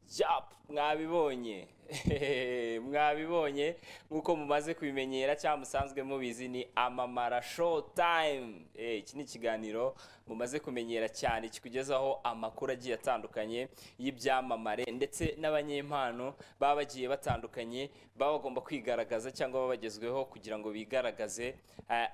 japu mwabibonye mwabibonye nk'uko mumaze kubimenyera cyangwa musanzwe mubizi ni amamara show time iki ni ikiganiro mumaze kumenyera cyane kikugezaho amakuru agiye atandukanye y'ibyamamare ndetse n'abanyempano baba bagiye batandukanye baba bagomba kwigaragaza cyangwa baba bagezweho kugira ngo bigaragaze eh,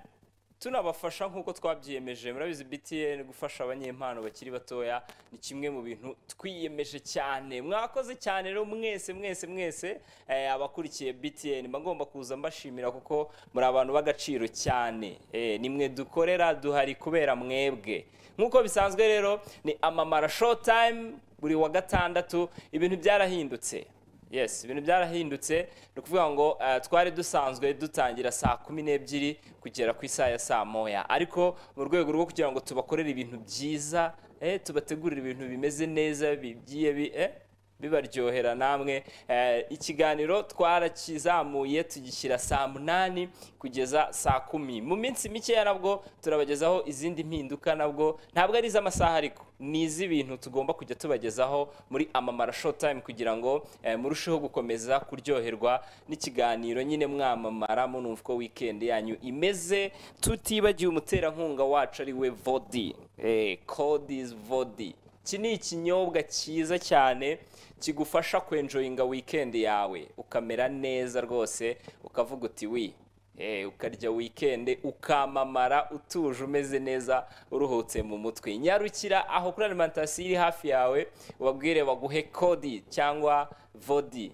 tunabafasha nk'uko twabyiyemeje murabizi btn gufasha abanyempano bakiri batoya ni kimwe mu bintu twiyemeje cyane mwakoze cyane rero mwese mwese mwese eh, abakurikiye btn mba ngomba kuza mbashimira kuko muri abantu b'agaciro cyane eh, ni mwe dukorera duhari kubera mwebwe nk'uko bisanzwe rero ni amamara show time buri wa gatandatu ibintu byarahindutse yes ibintu byarahindutse ni ukuvuga ngo eh, twari dusanzwe dutangira saa kumi n'ebyiri kugera ku isaha ya saa moya ariko mu rwego rwo kugira ngo tubakorere ibintu byiza eh, tubategurire ibintu bimeze neza bigiye bi, eh, bibaryohera namwe eh, ikiganiro twarakizamuye tugishyira saa munani kugeza saa kumi mu minsi mikeya nabwo turabagezaho izindi mpinduka nabwo ntabwo ari iz'amasaha ariko ni iz'ibintu tugomba kujya tubagezaho muri amamara show time kugira ngo eh, murusheho gukomeza kuryoherwa n'ikiganiro nyine mwamamara munumva uko weekend yanyu imeze tutibagiwe umuterankunga wacu ari we vodi eh, code is vodi iki ni ikinyobwa cyiza cyane kigufasha kwenjoyinga wikendi yawe ukamera neza rwose ukavuga uti wi Eh, ukarya wikendi ukamamara utuje umeze neza uruhutse mu mutwe nyarukira aho kuri alimentasiyo iri hafi yawe ubabwire baguhe kodi cyangwa vodi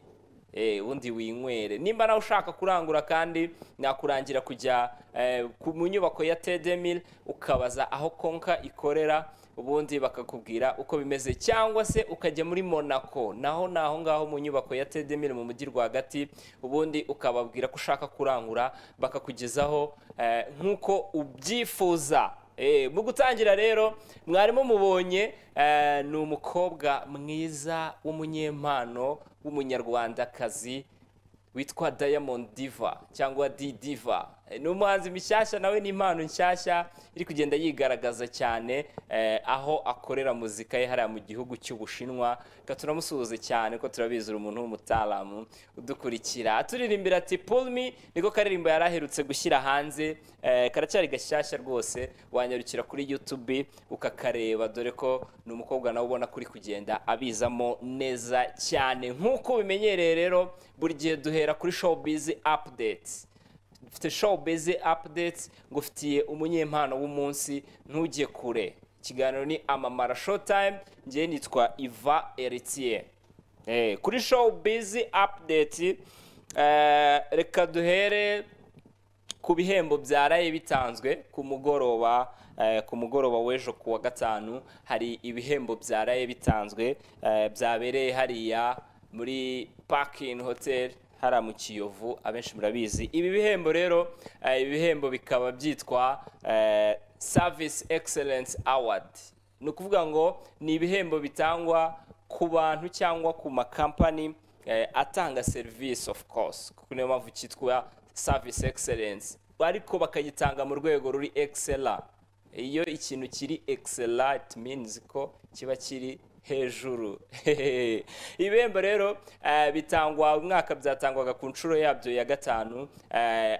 Eh, ubundi winywere nimba nawe ushaka kurangura kandi nakurangira kujya eh, ku- mu nyubako ya tedemil ukabaza aho konka ikorera ubundi bakakubwira uko bimeze cyangwa se ukajya muri monaco naho ni aho ngaho mu nyubako ya tedemil mu mujyi rwagati ubundi ukababwira ko ushaka kurangura bakakugezaho eh, nk'uko ubyifuza Eh, mu gutangira rero mwarimu mubonye eh, ni umukobwa mwiza w'umunyempano w'umunyarwandakazi witwa diamond diva cyangwa d diva Eh, ni umuhanzi mishyashya nawe ni impano nshyashya iri kugenda yigaragaza cyane eh, aho akorera muzika ye hariya mu gihugu cy'ubushinwa reka turamusuhuze cyane ko turabizi uri umuntu w'umutaalamu udukurikira turirimbira ati pulmi niko karirimbo yari aherutse gushyira hanze eh, karacyari gashyashya rwose wanyarukira kuri youtube ukakareba dore ko ni umukobwa nawe ubona ko uri kugenda abizamo neza cyane nk'uko ubimenyereye rero buri gihe duhera kuri showbiz updates mfite showbiz updates ngufitiye umunyempano w'umunsi ntujye kure ikiganiro ni amamara showtime ngewe nitwa iva eritiye Eh, kuri showbiz update eh, reka duhere ku bihembo byaraye bitanzwe ku mugoroba eh, ku mugoroba w'ejo ku wa gatanu hari ibihembo byaraye bitanzwe eh, byabereye hariya muri parking hotel hariya mu kiyovu abenshi murabizi ibi bihembo rero eh, ibi bihembo bikaba byitwa eh, service excellence award ni ukuvuga ngo ni ibihembo bitangwa ku bantu cyangwa ku makampani eh, atanga serivisi of course kuko niyo mpamvu cyitwa service excellence ariko bakagitanga mu rwego ruri excella iyo ikintu kiri excella it means ko kiba kiri hejuru ibihembo rero eh, bitangwa umwaka byatangwaga ku nshuro yabyo ya gatanu eh,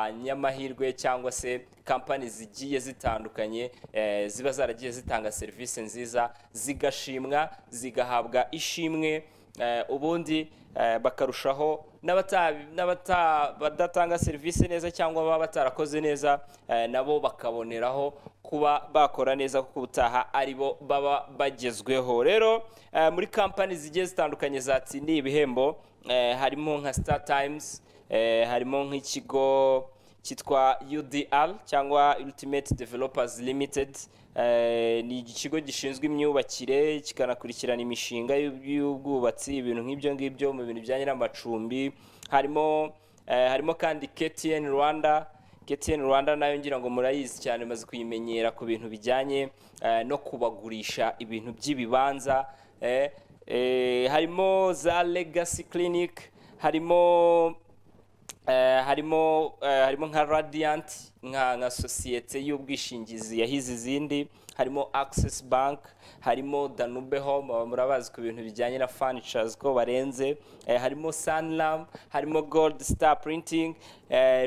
abanyamahirwe cyangwa se kampani zigiye zitandukanye eh, ziba zaragiye zitanga serivisi nziza zigashimwa zigahabwa ishimwe Eh, ubundi eh, bakarushaho n'abata- n'abata- badatanga serivisi neza cyangwa baba batarakoze neza eh, nabo bakaboneraho kuba bakora neza kuko ubutaha aribo baba bagezweho rero eh, muri kampani zigiye zitandukanye zatsindiye ibihembo eh, harimo nka star times eh, harimo nk'ikigo cyitwa UDR cyangwa Ultimate Developers Limited Eh, ni ikigo gishinzwe imyubakire kikanakurikirana imishinga y'ub- y'ubwubatsi ibintu nk'ibyo ngibyo mu bintu bijyanye n'amacumbi harimo eh, harimo kandi KTN Rwanda KTN Rwanda nayo ngira ngo murayizi cyane maze kuyimenyera ku bintu bijyanye eh, no kubagurisha ibintu by'ibibanza eh, eh, harimo za Legacy Clinic harimo Eh, harimo eh, harimo nka Radiant nka nka sosiyete y'ubwishingizi yahize izindi harimo Access Bank harimo danube home baba murabazi ku bintu bijyanye na fanishazi ko barenze eh, harimo saniramu harimo goludi sita purintingi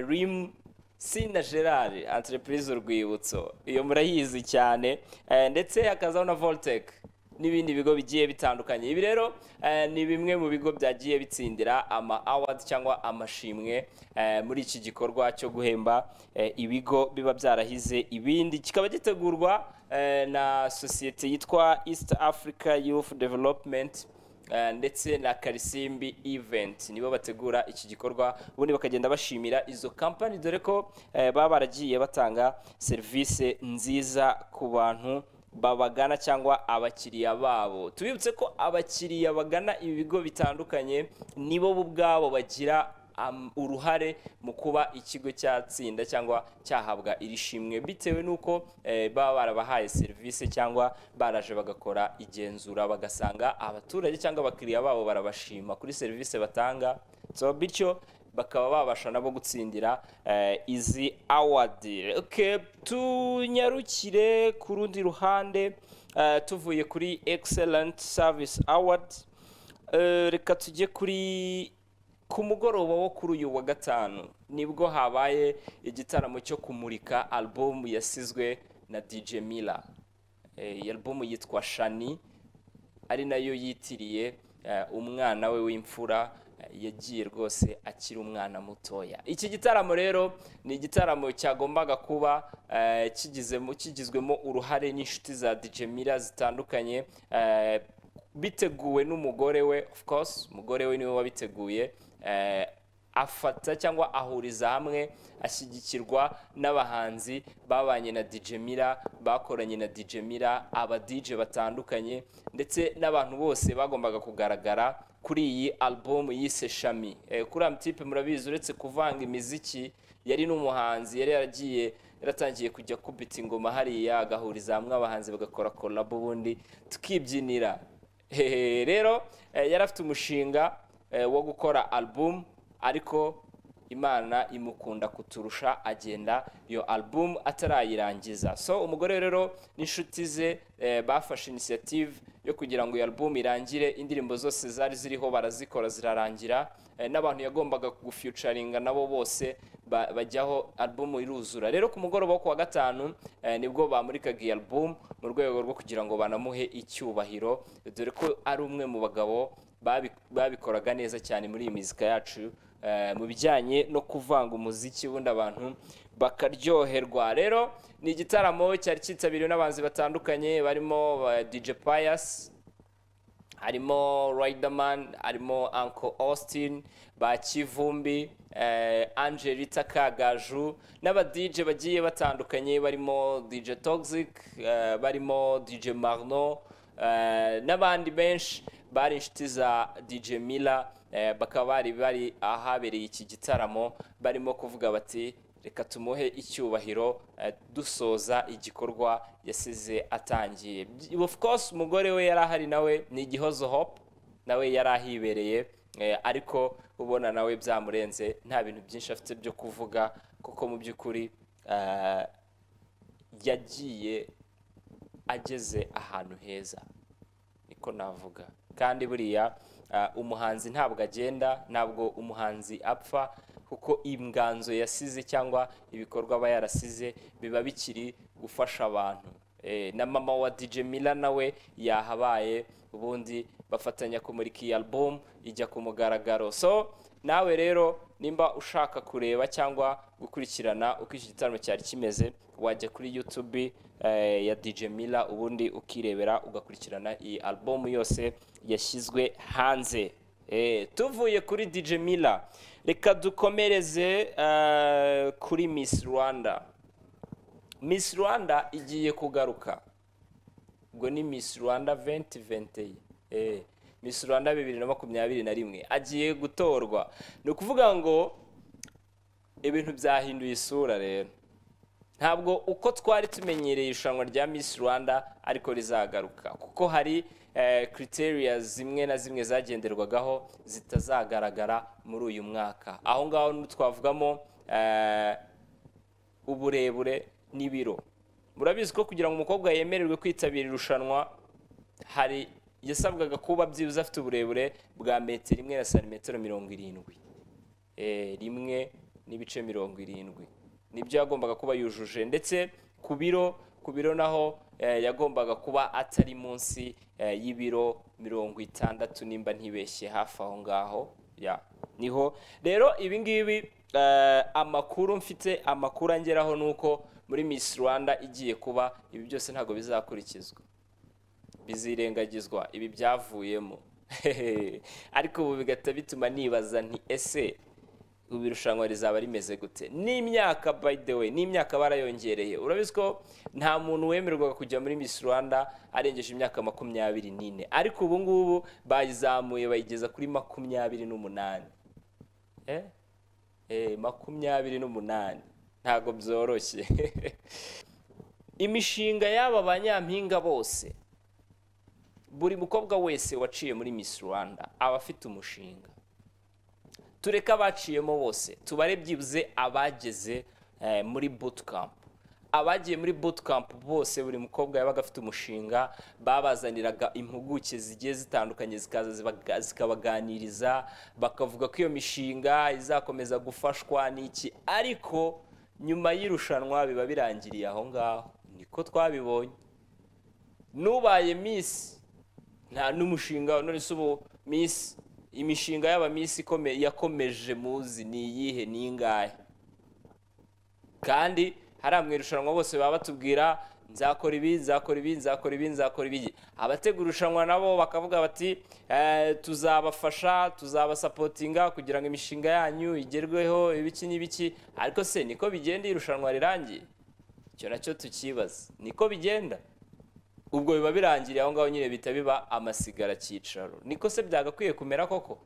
rimu sina gerard entreprise urwibutso iyo murayizi cyane eh, ndetse hakazaho na voliteke n'ibindi bigo bigiye bitandukanye ibi rero eh, ni bimwe mu bigo byagiye bitsindira ama awadi cyangwa amashimwe eh, muri iki gikorwa cyo guhemba eh, ibigo biba byarahize ibindi kikaba gitegurwa eh, na sosiyete yitwa east africa youth development Eh, ndetse na karisimbi event nibo bategura iki gikorwa ubundi bakagenda bashimira izo kampani dore ko eh, baba baragiye batanga serivisi nziza ku bantu babagana cyangwa abakiriya babo tubibutse ko abakiriya bagana ibi bigo bitandukanye nibo bo ubwabo bagira am- uruhare mu kuba ikigo cyatsinda cyangwa cyahabwa iri shimwe bitewe n'uko eh, baba barabahaye serivisi cyangwa baraje bagakora igenzura bagasanga abaturage cyangwa abakiriya babo barabashima kuri serivisi batanga so bityo bakaba babasha nabo gutsindira eh, izi awadi okay, tunyarukire ku rundi ruhande eh, tuvuye kuri excellent service award Eh, reka tujye kuri ku mugoroba wo kuri uyu wa gatanu nibwo habaye igitaramo cyo kumurika album yasizwe na DJ Mila Eh, iyi album yitwa Shani ari nayo yitiriye eh, umwana we w'imfura eh, yagiye rwose akiri umwana mutoya iki gitaramo rero ni igitaramo cyagombaga kuba eh, kigizemo kigizwemo uruhare n'inshuti za DJ Mila zitandukanye eh, biteguwe n'umugore we of course umugore we niwe wabiteguye eh, afata cyangwa ahuriza hamwe ashyigikirwa n'abahanzi babanye na DJ Mira bakoranye na DJ Mira aba DJ batandukanye ndetse n'abantu bose bagombaga kugaragara kuri iyi album yise Shami eh, kuri Amtipe murabizi uretse kuvanga imiziki yari n'umuhanzi yari yaragiye yaratangiye kujya kubita ingoma hariya agahuriza hamwe abahanzi bagakora kolabo ubundi tukibyinira Hehe, rero eh, yari afite umushinga eh, wo gukora album ariko imana imukunda kuturusha agenda iyo album atarayirangiza so umugore rero n'inshuti ze eh, bafashe initiative yo kugira ngo iyo album irangire indirimbo zose zari ziriho barazikora zirarangira eh, n'abantu yagombaga gufyucaringa nabo bose ba- bajyaho album iruzura rero ku mugoroba wo ku wa gatanu eh, nibwo bamurikaga iyi album mu rwego rwo kugira ngo banamuhe icyubahiro dore ko ari umwe mu bagabo babi- babikoraga neza cyane muri iyi muzika yacu eh, mu bijyanye no kuvanga umuziki ubundi abantu bakaryoherwa rero ni igitaramo cyari cyitabiriwe n'abanzi batandukanye barimo eh, DJ Pius harimo Riderman harimo Uncle Austin ba Kivumbi eh, Angelita Kagaju n'aba DJ bagiye batandukanye barimo DJ Toxic eh, barimo DJ Marno eh, n'abandi benshi bari inshuti za DJ Mila eh, bakaba bari bari ahabereye iki gitaramo barimo kuvuga bati reka tumuhe icyubahiro eh, dusoza igikorwa yasize atangiye By- of course umugore we yari ahari nawe ni igihozo hope nawe yari ahibereye eh, ariko ubona nawe byamurenze nta bintu byinshi afite byo kuvuga kuko mu by'ukuri eh, yagiye ageze ahantu heza niko navuga kandi buriya ah, umuhanzi ntabwo agenda ntabwo umuhanzi apfa kuko inganzo yasize cyangwa ibikorwa aba yarasize biba bikiri gufasha abantu Eh, na mama wa DJ Mila nawe yahabaye ubundi bafatanya kumurika iyi album ijya ku mugaragaro so nawe rero nimba ushaka kureba cyangwa gukurikirana uko iki gitaramo cyari kimeze wajya kuri youtube eh, ya DJ Mila ubundi ukirebera ugakurikirana iyi album yose yashyizwe hanze Eh, tuvuye kuri DJ Mila reka dukomereze eh, kuri Miss Rwanda Miss Rwanda igiye kugaruka ubwo ni Miss Rwanda 2020 eh Miss Rwanda 2021 agiye gutorwa ni ukuvuga ngo ibintu byahinduye isura rero ntabwo uko twari tumenyereye irushanwa rya Miss Rwanda ariko rizagaruka kuko hari eh, criteria zimwe na zimwe zagenderwagaho zitazagaragara muri uyu mwaka aho ngaho twavugamo eh, uburebure n'ibiro murabizi ko kugira ngo umukobwa yemererwe kwitabira irushanwa hari yasabwaga kuba byibuze afite uburebure bwa metero imwe na santimetero mirongo irindwi Eh, rimwe n'ibice mirongo irindwi nibyo yagombaga kuba yujuje ndetse ku biro ku biro naho eh, yagombaga kuba atari munsi eh, y'ibiro mirongo itandatu nimba ntibeshye hafi aho ngaho ya niho rero ibi ngibi eh, amakuru mfite amakuru angeraho ni uko muri Miss Rwanda igiye kuba ibi byose ntabwo bizakurikizwa bizirengagizwa ibi byavuyemo ariko ubu bigahita bituma nibaza nti ese ubu irushanwa rizaba rimeze gute n'imyaka by the way n'imyaka barayongereye urabizi ko nta muntu wemerwaga kujya muri Miss Rwanda arengeje imyaka makumyabiri n'ine ariko ubu ngubu bayizamuye bayigeza kuri makumyabiri n'umunani Eh? Eh, makumyabiri n'umunani ntabwo byoroshye imishinga y'aba banyampinga bose buri mukobwa wese waciye muri Miss Rwanda aba afite umushinga tureke abaciyemo bose tubare byibuze abageze eh, muri bootcamp abagiye muri bootcamp bose buri mukobwa yabaga afite umushinga babazaniraga impuguke zigiye zitandukanye zikaza zibaga- zikabaganiriza bakavuga ko iyo mishinga izakomeza gufashwa n'iki ariko nyuma y'irushanwa biba birangiriye aho ngaho niko twabibonye nubaye misi nta n'umushinga none se ubu misi imishinga y'aba misi ikome- yakomeje muzi ni iyihe ni ingahe kandi hariya mu irushanwa bose baba batubwira nzakora ibi nzakora ibi nzakora ibi nzakora ibi abategura irushanwa nabo bakavuga bati "Eh, tuzabafasha tuzabasapotinga kugira ngo imishinga yanyu igerweho ibiki n'ibiki ariko se niko bigenda irushanwa rirangiye icyo nacyo tukibaza niko bigenda ubwo biba birangiriye aho ngaho nyine bihita biba amasigara cyicaro niko se byagakwiye kumera koko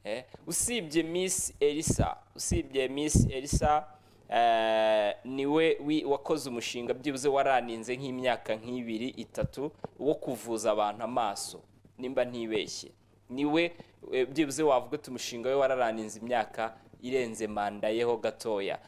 Eh, usibye miss elisa usibye miss elisa eh, niwe wi- wakoze umushinga byibuze waraninze nk'imyaka nk'ibiri itatu wo kuvuza abantu amaso nimba ntibeshye niwe eh, byibuze wavuga uti umushinga we wararaninze imyaka irenze manda yeho gatoya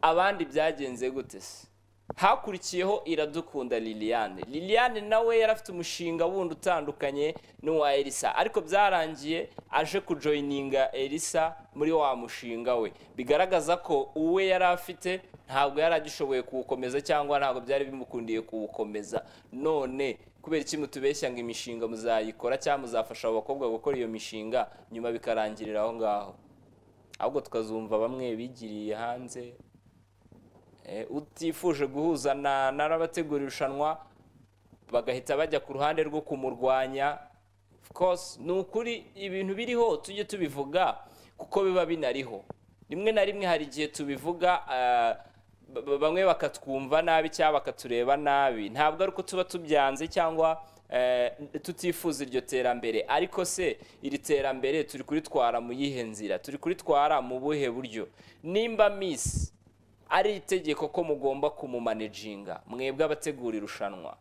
abandi byagenze gute se hakurikiyeho iradukunda liliane liliane nawe yari afite umushinga wundi utandukanye n'uwa elisa ariko byarangiye aje kujoyininga elisa muri wa mushinga we bigaragaza ko uwe yari afite ntabwo yari agishoboye kuwukomeza cyangwa ntabwo byari bimukundiye kuwukomeza none kubera iki mutubeshya ngo imishinga muzayikora cyangwa muzafasha abo bakobwa gukora iyo mishinga nyuma bikarangirira aho ngaho ahubwo tukazumva bamwe bigiriye hanze Eh, utifuje guhuza na n'abategura irushanwa bagahita bajya ku ruhande rwo kumurwanya of course ni ukuri ibintu biriho tujye tubivuga kuko biba binariho rimwe na rimwe hari igihe tubivuga ah, ba- ba- bamwe bakatwumva nabi cyangwa bakatureba nabi ntabwo ari uko tuba tubyanze cyangwa eh, tutifuza iryo terambere ariko se iri terambere turi kuritwara mu yihe nzira turi kuritwara mu buhe buryo nimba misi ari itegeko ko mugomba kumumanejinga mwebwe abategura irushanwa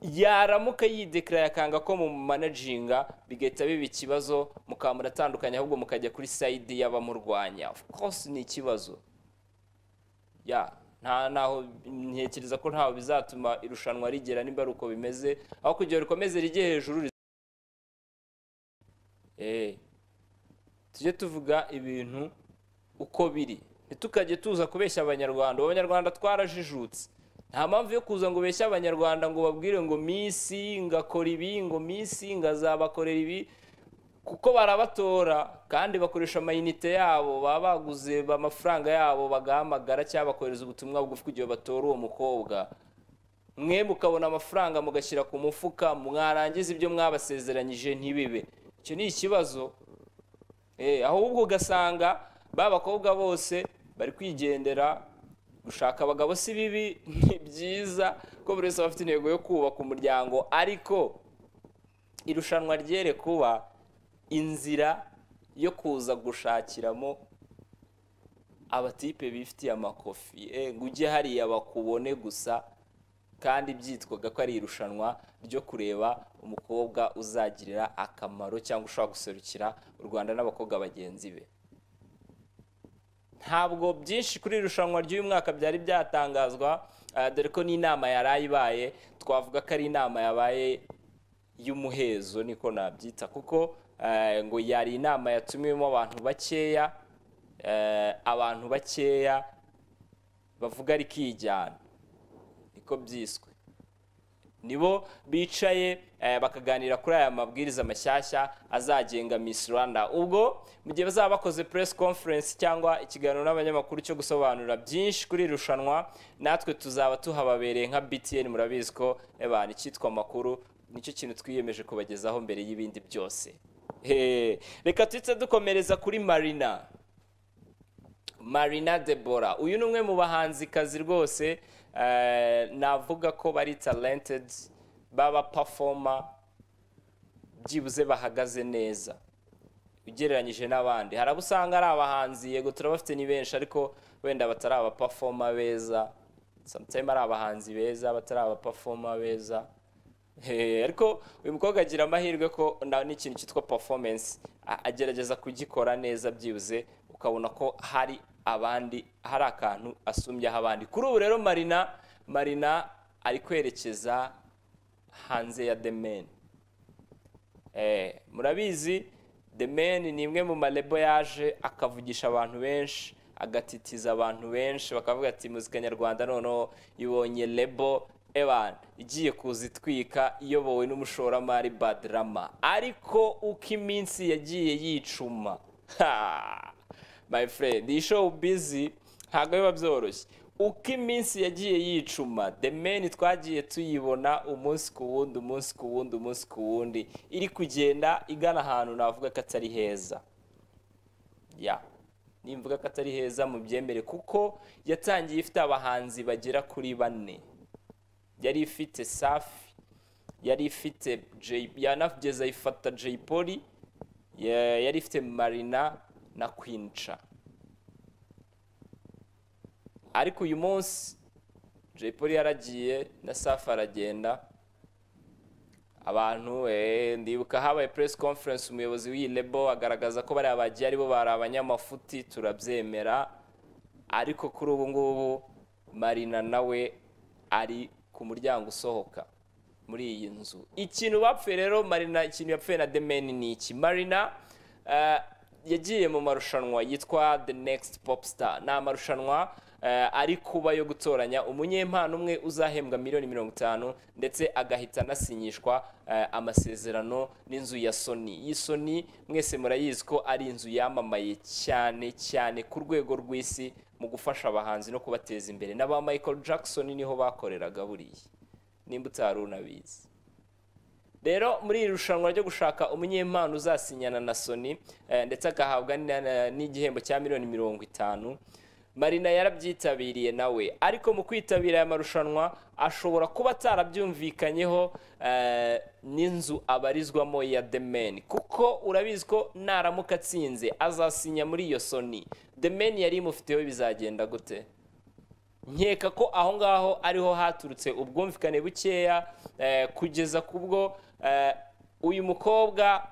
yaramuka yidekiraya akanga ko mumanejinga bigahita biba ikibazo mukaba muratandukanye ahubwo mukajya kuri sayidi y'abamurwanya of course ni ikibazo ya nta naho ntekereza ko ntaho bizatuma irushanwa rigera nimba ari uko bimeze aho kugira ngo rikomeze rijye hejuru riz- Eh, tujye tuvuga ibintu uko biri ntitukajye tuza kubeshya abanyarwanda ubu abanyarwanda twarajijutse nta mpamvu yo kuza ngo ubeshye abanyarwanda ngo babwire ngo misi ngakora ibi ngo misi ngazabakorera ibi kuko barabatora kandi bakoresha amayinite yabo baba baguze ba- amafaranga yabo bagahamagara cyangwa bakohereza ubutumwa bugufi kugira ngo batore uwo mukobwa mwe mukabona amafaranga mugashyira ku mufuka mwarangiza ibyo mwabasezeranyije ntibibe icyo ni ikibazo Eh, ahubwo ugasanga ba bakobwa bose bari kwigendera gushaka abagabo si bibi ni byiza ko buri wese aba afite intego yo kubaka umuryango ariko irushanwa ryere kuba inzira yo kuza gushakiramo abatipe bifitiye amakofi Eh, ngo ujye hariya bakubone gusa kandi byitwaga ko ari irushanwa ryo kureba umukobwa uzagirira akamaro cyangwa ushobora guserukira u rwanda n'abakobwa bagenzi be ntabwo byinshi kuri iri rushanwa ry'uyu mwaka byari byatangazwa eh, dore ko n'inama yari ibaye twavuga ko ari inama yabaye y'umuhezo niko nabyita kuko eh, ngo yari inama yatumiwemo abantu bakeya eh, abantu bakeya bavuga ariko iyijyana niko byiswe nibo bicaye eh, bakaganira kuri aya mabwiriza mashyashya azagenga Miss Rwanda ubwo mu gihe bazaba bakoze press conference cyangwa ikiganiro n'abanyamakuru cyo gusobanura byinshi kuri iri rushanwa natwe tuzaba tuhababereye nka BTN murabizi ko ebana icyitwa amakuru nicyo kintu twiyemeje kubagezaho mbere y'ibindi byose Eh, reka tuhite dukomereza kuri Marina Marina Debora uyu ni umwe mu bahanzikazi rwose eh, navuga ko bari talented baba performer byibuze bahagaze neza ugereranyije n'abandi hari abo usanga ari abahanzi yego turabafite ni benshi ariko wenda batari aba performer beza sometimes ari abahanzi beza batari aba performer beza Eh, ariko uyu mukobwa agira amahirwe ko na n'ikintu cyitwa performance a- agerageza kugikora neza byibuze ukabona ko hari abandi hari akantu asumbyaho abandi kuri ubu rero marina marina ari kwerekeza hanze ya the man Eh, murabizi the man ni imwe mu marebo yaje akavugisha abantu benshi agatitiza abantu benshi bakavuga ati muzika nyarwanda noneho ibonye lebo evan igiye kuza itwika iyobowe n'umushoramari badrama ariko uko iminsi yagiye yicuma Ha! my friend iyi show busy ntabwo biba byoroshye uko iminsi yagiye yicuma the man twagiye tuyibona umunsi ku wundi umunsi ku wundi umunsi ku wundi iri kugenda igana ahantu navuga ko atari heza ya nimvuga ko atari heza mu byemere kuko yatangiye ifite abahanzi bagera kuri bane yari ifite safi yari ifite Jay yanageze ayifata Jay Polly ya- yari ifite Marina na Queen Cha ariko uyu munsi Jay Polly yaragiye na Safi aragenda abantu eh, ndibuka habaye press conference umuyobozi w'iyi lebo agaragaza ko bariya bagiye aribo bari abanyamafuti turabyemera ariko kuri ubu ngubu marina nawe ari ku muryango usohoka muri iyi nzu ikintu bapfuye rero marina ikintu yapfuye na demeni ni iki marina eh, yagiye mu marushanwa yitwa the next pop star ni amarushanwa eh, ari kuba yo gutoranya umunyempano umwe uzahembwa miliyoni mirongo itanu ndetse agahita anasinyishwa eh, amasezerano n'inzu ya soni iyi soni mwese murayizi ko ari inzu yamamaye cyane cyane ku rwego rw'isi mu gufasha abahanzi no kubateza imbere n'aba michael jackson niho bakoreraga buriya nimba utari unabizi rero muri iri rushanwa ryo gushaka umunyempano uzasinyana na soni eh, ndetse agahabwa ni- na- n'igihembo cya miliyoni mirongo itanu marina yarabyitabiriye nawe ariko mu kwitabira aya marushanwa ashobora kuba atarabyumvikanyeho eh, n'inzu abarizwamo ya The Man kuko urabizi ko naramuka atsinze azasinya muri iyo soni The Man yari imufiteho bizagenda gute nkeka ko aho ngaho ariho haturutse ubwumvikane bukeya eh, kugeza ku bwo eh, uyu mukobwa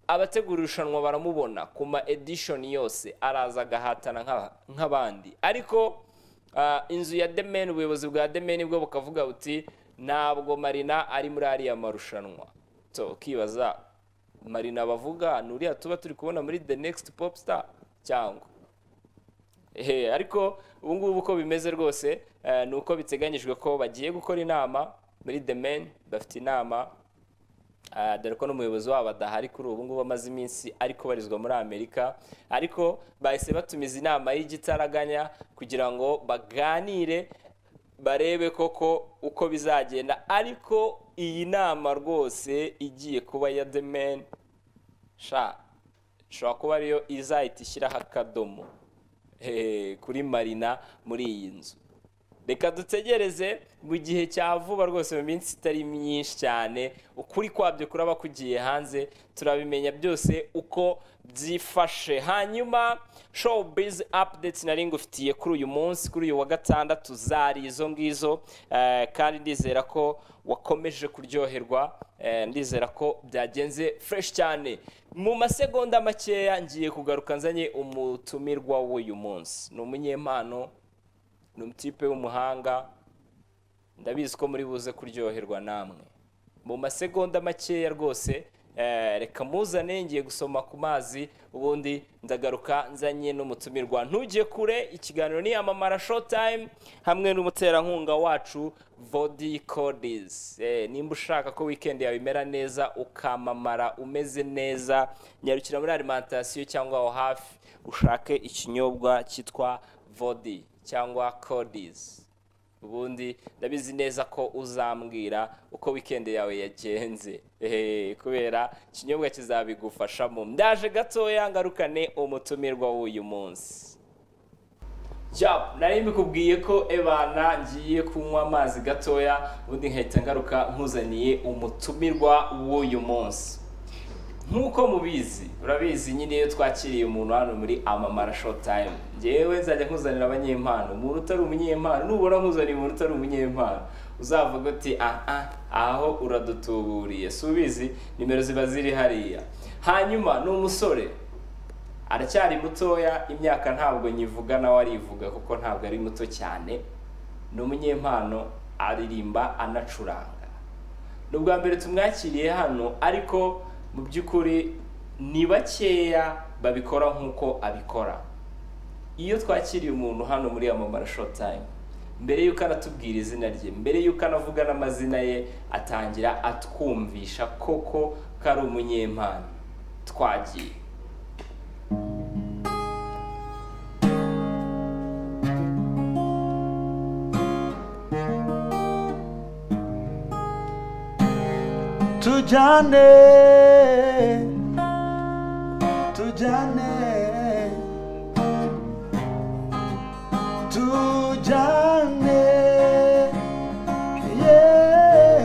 abategura irushanwa baramubona ku ma edition yose araza agahatana nk'aba- nk'abandi ariko ah, inzu ya The Man ubuyobozi bwa The Man bwo bukavuga buti ntabwo marina ari muri ariya marushanwa so ukibaza marina bavuga ni uriya tuba turi kubona muri the next pop star cyangwa Ehe, ariko ubu ngubu uko bimeze rwose eh, ni uko biteganyijwe ko bagiye gukora inama muri the men bafite inama ah, dore ko n'umuyobozi wabo adahari kuri ubu ngubu amaze iminsi ari kubarizwa muri amerika ariko bahise batumiza inama y'igitaraganya kugira ngo baganire barebe koko uko bizagenda ariko iyi nama rwose igiye kuba ya the men sha ishobora kuba ariyo izahita ishyiraho akadomo eh, kuri marina muri iyi nzu reka dutegereze mu gihe cya vuba rwose mu minsi itari myinshi cyane ukuri kwabyo kuraba kugiye hanze turabimenya byose uko byifashe hanyuma showbiz updates nari ngufitiye kuri uyu munsi kuri uyu wa gatandatu zari izo ngizo eh, kandi ndizera ko wakomeje kuryoherwa eh, ndizera ko byagenze fresh cyane mu masegonda makeya ngiye kugaruka nzanye umutumirwa w'uyu munsi ni umunyempano ni umutipe w'umuhanga ndabizi ko muri buze kuryoherwa namwe mu masegonda makeya rwose eh, reka muzane ngiye gusoma ku mazi ubundi ndagaruka nzanye n'umutumirwa ntujye kure ikiganiro ni amamara showtime hamwe n'umuterankunga wacu vodi codis Eh, nimba ushaka ko weekend yawe imera neza ukamamara umeze neza nyarukira muri alimentation cyangwa aho hafi ushake ikinyobwa cyitwa vodi cyangwa codis ubundi ndabizi neza ko uzambwira uko wikendi yawe yagenze Ehe, kubera ikinyobwa kizabigufashamo ndaje gatoya ngarukane umutumirwa w'uyu munsi Cyap, nari mbikubwiye ko ebana ngiye kunywa amazi gatoya ubundi nkahita ngaruka nkuzaniye umutumirwa w'uyu munsi nk'uko mubizi urabizi nyine iyo twakiriye umuntu hano muri amamara showtime ngewe nzajya nkuzanira abanyempano umuntu utari umunyempano nubona nkuzaniye umuntu utari umunyempano uzavuga uti ah ah aho uradutuburiye si ubizi nimero ziba ziri hariya hanyuma ni umusore aracyari mutoya imyaka ntabwo nyivuga nawe arivuga kuko ntabwo ari muto cyane ni umunyempano aririmba anacuranga ni ubwa mbere tumwakiriye hano ariko mu by'ukuri ni bakeya babikora nk'uko abikora iyo twakiriye umuntu hano muri amamara showtime mbere y'uko anatubwira izina rye mbere y'uko anavuga n'amazina ye atangira atwumvisha koko ko ari umunyempano twagiye tujyane tujyane tujyane yeah.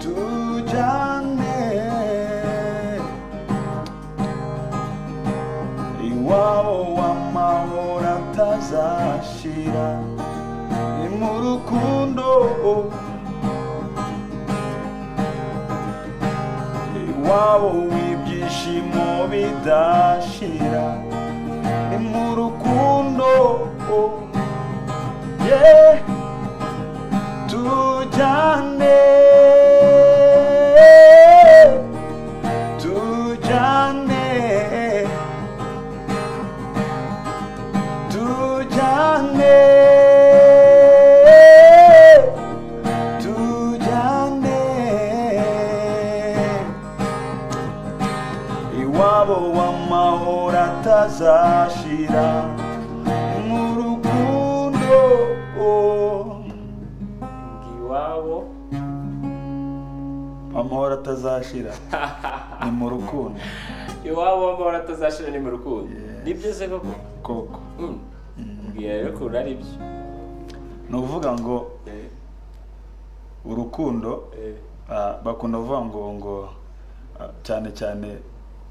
tujyane iwabo w'amahoro atazashira ni mu rukundo iwabo w'ibyishimo bidashira ni mu rukundo yeah. tujyane tujyane tujyane tujyane iwabo w'amahoro atazashira mu rukundo iwabo amahoro atazashira ni mu rukundo iwabo w'amahoro atazashira ni mu rukundo Yes. ni byiza koko koko Mm. mbwira rero ukuntu ari byo ni ukuvuga ngo Eh, urukundo eh. ah, bakunda kuvuga ngo ngo ah, cyane cyane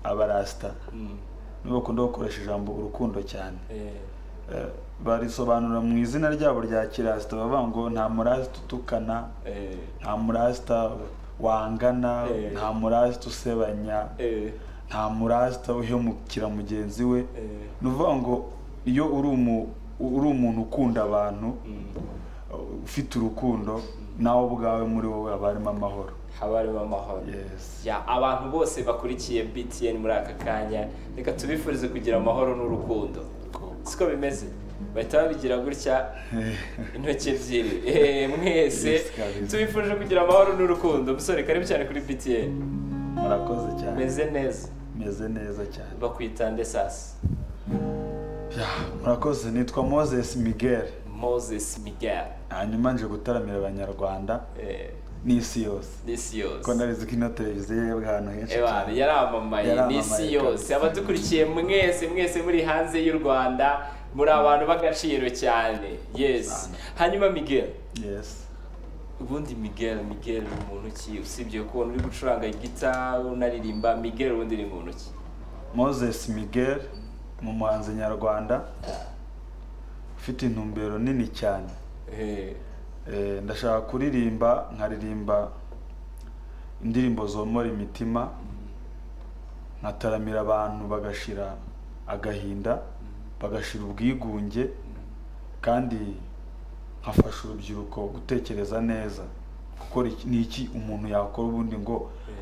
abarasita Mm. nibo bakunda gukoresha ijambo urukundo cyane Eh. Eh, barisobanura mu izina ryabo rya kirasita bavuga ngo nta murasita utukana Eh. nta murasita wangana Eh. nta murasita usebanya Eh. nta murasita uhemukira mugenzi we Eh. ni ukuvuga ngo iyo uri umu- uri umuntu ukunda abantu Mm. uh, ufite urukundo nawe ubwawe muri wowe haba harimo amahoro haba harimo amahoro Yes. ya abantu bose bakurikiye btn muri aka kanya reka tubifurize kugira amahoro n'urukundo siko bimeze bahita babigira gutya intoki ebyiri Eh, mwese Yes, kabisa. tubifurije kugira amahoro n'urukundo musore karibu cyane kuri btn murakoze cyane meze neza meze neza cyane bakwita ndesasi Ya, murakoze nitwa moses miguel moses miguel hanyuma nje gutaramira abanyarwanda Eh, n'isi yose n'isi yose ko ndabizi ko ino televiziyo yebwe ahantu henshi Ewana cyane yaramamaye Yaramamaye n'isi yose kabisa. abadukurikiye mwese mwese muri hanze y'u rwanda muri abantu b'agaciro cyane yes Cyane. hanyuma miguel yes ubundi miguel miguel ni muntu ki usibye kubona uri gucuranga gita unaririmba miguel ubundi ni muntu ki Moses Miguel ni umuhanzi nyarwanda ufite intumbero nini cyane Eh, Eh, ndashaka kuririmba nkaririmba indirimbo zomora imitima nkataramira abantu bagashira agahinda bagashira ubwigunge kandi nkafasha urubyiruko gutekereza neza gukora iki ni iki umuntu yakora ubundi ngo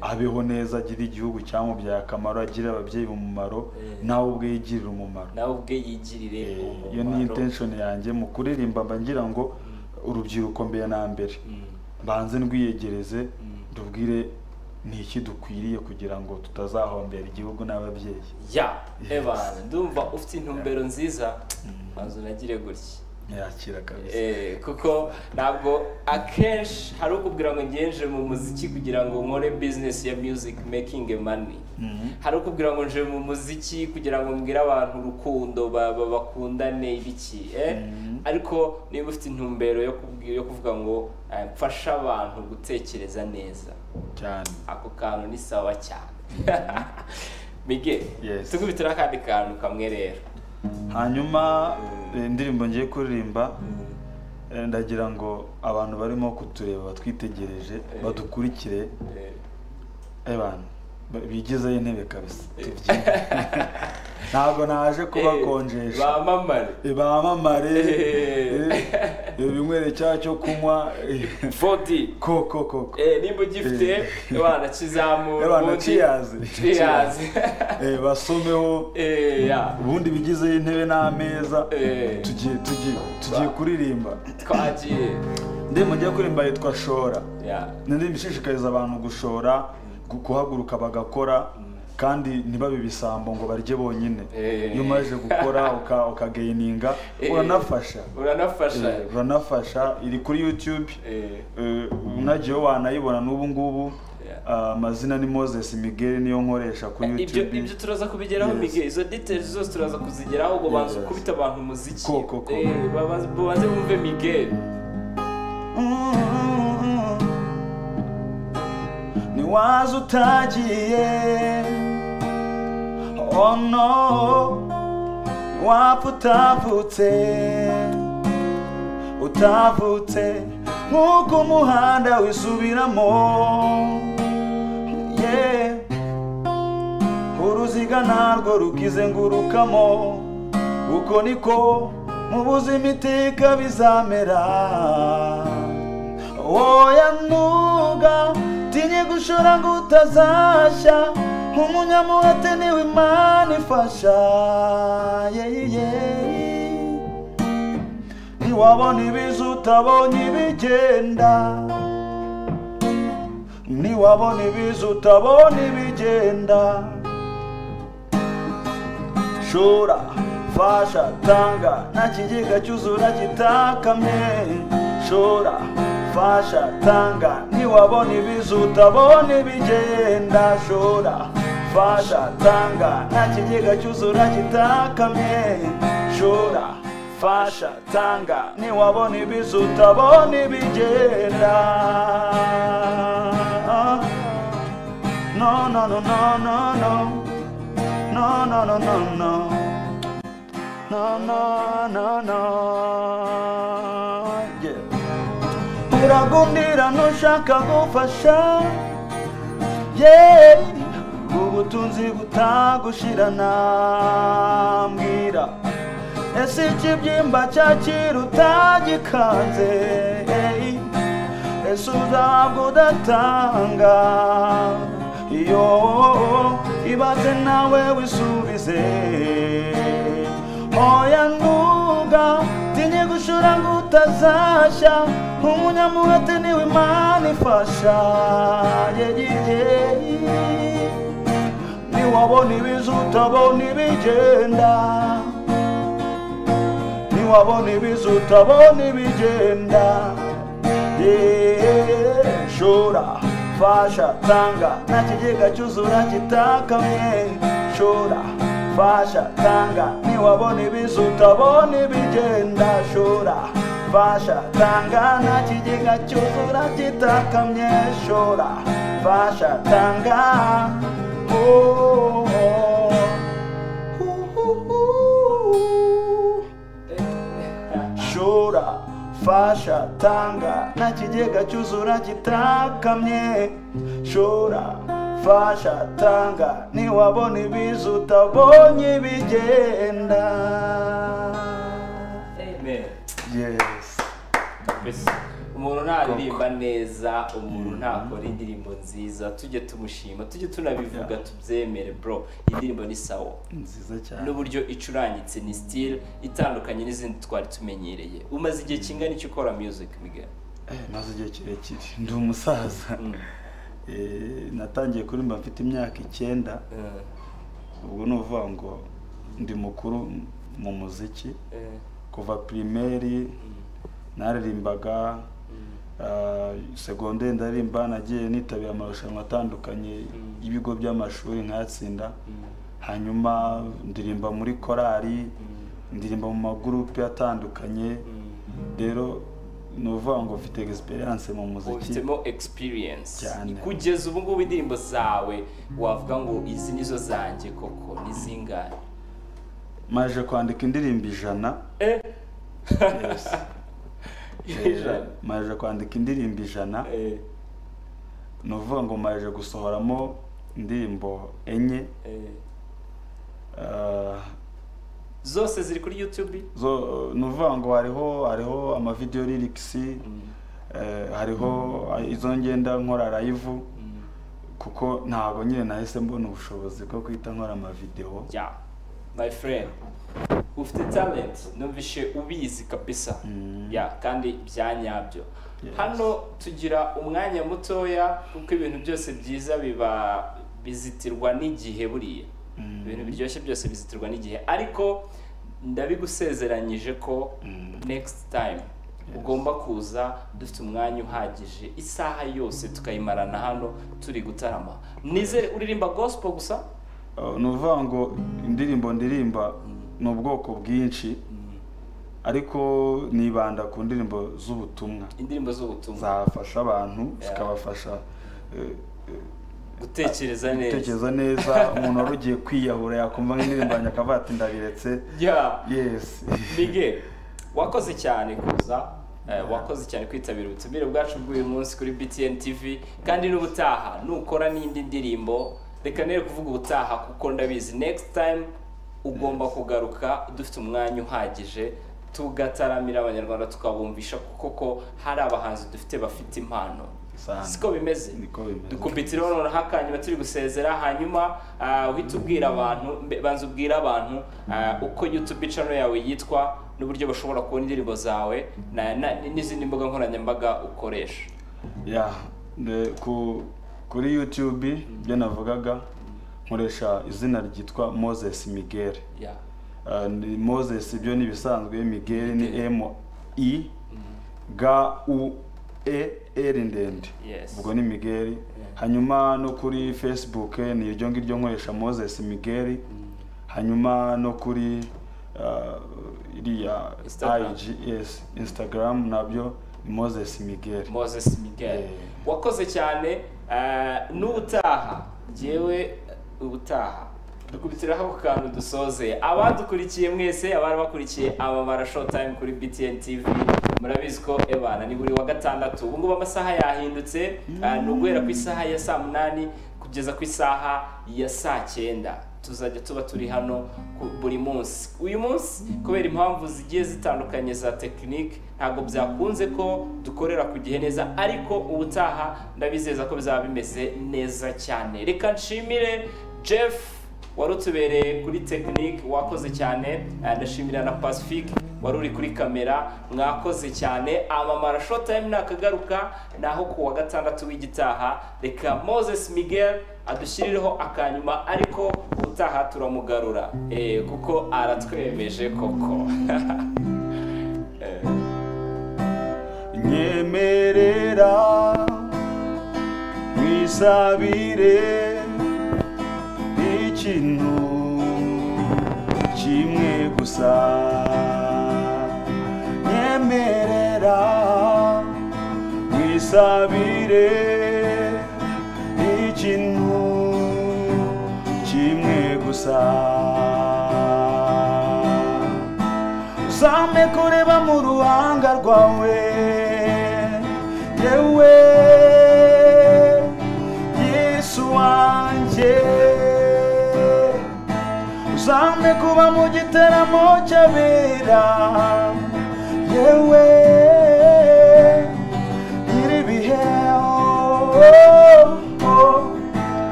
abeho neza agire igihugu cyamubyaye akamaro agire ababyeyi umumaro Eh. nawe ubwe yigirire umumaro nawe ubwe yigirire Eh, iyo ni umumaro intention yanjye mu kuririmba mba ngira ngo urubyiruko mbere na mbere Mm. mbanze ndwiyegereze Mm. ndubwire ni iki dukwiriye kugira ngo tutazahombera igihugu n'ababyeyi ya Yes. ebana ndumva ufite intumbero nziza manzu unagire gutya yakira kabisa Eh, kuko ntabwo akenshi hari ukubwira ngo ngenje mu muziki kugira ngo nkore business ya music making money Mhm. hari ukubwira ngo nje mu muziki kugira ngo mbwire abantu urukundo ba- ba- bakundane ibiki eh? Mhm. ariko niba ufite intumbero yo kubwi- yo kuvuga ngo eh, mfashe abantu gutekereza neza cyane ako kantu ni sawa cyane mige Yes. tukubite n'akandi kantu kamwe rero hanyuma eh, indirimbo ngiye kuririmba eh, ndagira ngo abantu barimo kutureba batwitegereje badukurikire Eh, abantu bigezeho intebe kabisa tubyine ntabwo naje kubakonjesha bamamare bamamare Eh. eh, ibinywere cya cyo kunywa eh, vodi koko koko Eh, nimba ugifite abana kizamura Abana ubundi ciyazi. ciyazi Eh, basomeho Eh, ya ubundi bigize intebe n'ameza Eh. tugiye tugiye tugiye kuririmba twagiye ndirimbo njya kuririmba yitwa shora ya indirimbo ishishikariza abantu gushora gu- guhaguruka bagakora kandi ntibabe ibisambo ngo barye bonyine Eh. iyo umaze gukora uka- ukageyininga Eh. uranafasha uranafasha Eh, uranafasha iri kuri youtube Eh, Eh, mwagiyeho wanayibona n'ubu ngubu Yeah. Ah, amazina ni moses miguel niyo nkoresha kuri ibyo youtube ibyo turaza kubigeraho Yes. mige izo details zose turaza kuzigeraho ngo banze Yes. kubita abantu umuziki Ko, ko, ko. Eh, babanze babanze bumve mige ntiwaza utagiye oh no wapfa utavutse utavutse nk'uko umuhanda wisubiramo yeah. uruziga narwo rukizengurukamo uko niko mu buzima iteka bizamera woya ntuga tinye gushora ngo utazashya nk'umunyamuhate niwe imana ifasha yeah, yeah. ntiwabona ibiza utabonye ibigenda niwabona ibiza utabona ibigenda shora fasha tanga nta kigega cyuzura kitakamye shora fasha tanga niwabona ibiza utabona ibigenda shora fasha tanga nta kigega cyuzura kitakamye shora fasha tanga niwabona ibiza utabona ibigenda No, no, no, no, no, no. No, no, no, no, no. No, no, no, no. Yeah. Uragundira ntushaka gufasha. Yeah. Ubutunzi butagushirana mbwira. Ese ikibyimba cyakiruta gikanze. Hey. Ese uzabwo udatanga iyo ibaze nawe wisubize oya ntuga tinye gushora ngo utazashya umunyamuhate niwe imana ifasha yegiye niwabona ibiza utabona ibigenda niwabona ibiza utabona ibigenda Yeah, shora fasha tanga nta kigega cyuzura kitakamye shora fasha tanga niwabona ibiza utabona ibigenda shora fasha tanga nta kigega cyuzura kitakamye shora fasha tanga oh, oh. Uh, uh, uh. shora fasha tanga nta kigega cyuzura kitakamye shora fasha tanga niwabona ibiza utabonye bigenda amen yes Mbese, umuntu ntaririmba neza umuntu ntakora indirimbo nziza tujye tumushima tujye tunabivuga tubyemere bro iyi ndirimbo ni sawa ni nziza cyane n'uburyo icurangitse ni sitire itandukanye n'izindi twari tumenyereye umaze igihe kingana iki ukora miyuziki migari Eh, maze igihe kirekire ndi umusaza Eh, natangiye kuririmba mfite imyaka icyenda Eh, ubwo ni ukuvuga ngo ndi mukuru mu muziki eh, kuva pirimeri naririmbaga ah, segonderi ndaririmba nagiye nitabira amarushanwa atandukanye y'ibigo by'amashuri nkayatsinda hanyuma ndirimba muri korali ndirimba mu magurupe atandukanye rero ni ukuvuga ngo mfite egisperiyanse mu muziki ubifitemo egisipiriyensi Cyane. kugeza ubu ngubu indirimbo zawe wavuga ngo izi nizo zanjye koko ni zingahe maje kwandika indirimbo ijana Eh. Yes. Ijana. Eh, maje kwandika indirimbo ijana Eh, ni ukuvuga ngo maje gusohoramo indirimbo enye eh. ah, zose ziri kuri yutubi zo ni ukuvuga ngo hariho hariho amavidewo lirikisi hariho izo ngenda nkora live kuko ntabwo nyine nahise mbona ubushobozi bwo guhita nkora amavidewo ya my friend ufite talent numvishe ubizi kabisa Mm. ya kandi bya nyabyo Yes. hano tugira umwanya mutoya kuko ibintu byose byiza biba bizitirwa n'igihe buriya Mm. ibintu biryoshye byose bizitirwa n'igihe ariko ndabigusezeranyije ko next time ugomba kuza dufite umwanya uhagije isaha yose tukayimarana hano turi gutarama nizere uririmba gospel gusa Uh, ni ukuvuga ngo indirimbo ndirimba ni ubwoko bwinshi ariko nibanda ku ndirimbo z'ubutumwa indirimbo z'ubutumwa zafasha abantu zikabafasha eh, gutekereza neza gutekereza neza umuntu wari ugiye kwiyahura yakumva nk'indirimbo yanjye akavuga ati ndabiretse ya yesi mige wakoze cyane kuza eh, wakoze cyane kwitabira ubutumire bwacu bw'uyu munsi kuri btn tv kandi n'ubutaha nukora n'indi ndirimbo reka nere kuvuga ubutaha kuko ndabizi next time ugomba kugaruka dufite umwanya uhagije tugataramira abanyarwanda tukabumvisha kuko ko hari abahanzi dufite bafite impano Sana. siko bimeze niko bimeze dukubitiro noneho akanyuma turi gusezera hanyuma ah, uhita ubwira abantu mbe- banza ubwira abantu ah, uko youtube channel yawe yitwa n'uburyo bashobora kubona indirimbo zawe na- na- n'izindi mbuga nkoranyambaga ukoresha ya ne- ku kuri youtube ibyo navugaga nkoresha izina ryitwa moses miguel ya Uh, ni moses ibyo ni ibisanzwe miguel ni Miguel. m i g u e r ndende Yes. ubwo ni miguel hanyuma no kuri facebook eh, ni iryo ngiryo nkoresha moses miguel hanyuma no kuri uh, iriya Instagram. ig yes instagram nabyo ni moses miguel moses miguel Eh. wakoze cyane ah, n'ubutaha njyewe eh, ubutaha dukubitiraho ako kantu dusoze abadukurikiye mwese abari bakurikiye amabara showtime kuri btn tv murabizi ko ebana ni buri wa gatandatu ubu ngubu amasaha yahindutse ah, ni uguhera ku isaha ya saa munani kugeza ku isaha ya saa cyenda tuzajya tuba turi hano ku- buri munsi uyu munsi kubera impamvu zigiye zitandukanye za tekinike ntabwo byakunze ko dukorera ku gihe neza ariko ubutaha ndabizeza ko bizaba bimeze neza cyane reka nshimire jeff wari utubereye kuri tekinike wakoze cyane eh, ndashimira na pacifique wari uri kuri kamera mwakoze cyane amamara shotime nakagaruka naho ku wa gatandatu w'igitaha reka moses miguel adushyirireho akanyuma ariko ubutaha turamugarura eh, kuko aratwemeje koko nyemerera mwisabire ikintu kimwe gusa nyemerera mwisabire ikintu kimwe gusa uzampe kureba mu ruhanga rwawe yewe yesu wanjye uzampe kuba mu giteramo cy'abera yewe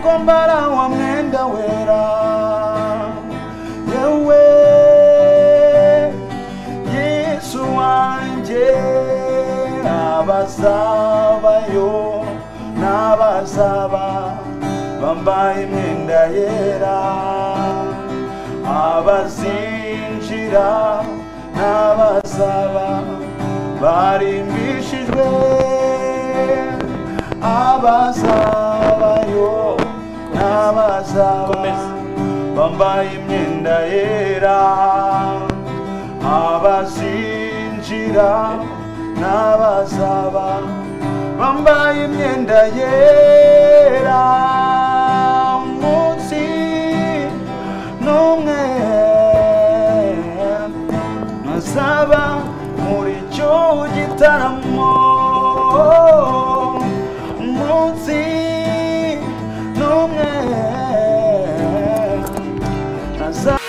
ko mbara wa mwenda wera yewe yesu wanjye abazabayo n'abazaba bambaye imyenda yera abazinjira n'abazaba barimbishijwe abazabayo n'abazaba Komeza. bambaye imyenda yera abazinjira n'abazaba bambaye imyenda yera umunsi n'umwe ntazaba muri icyo gitaramo umunsi n'umwe ntazaba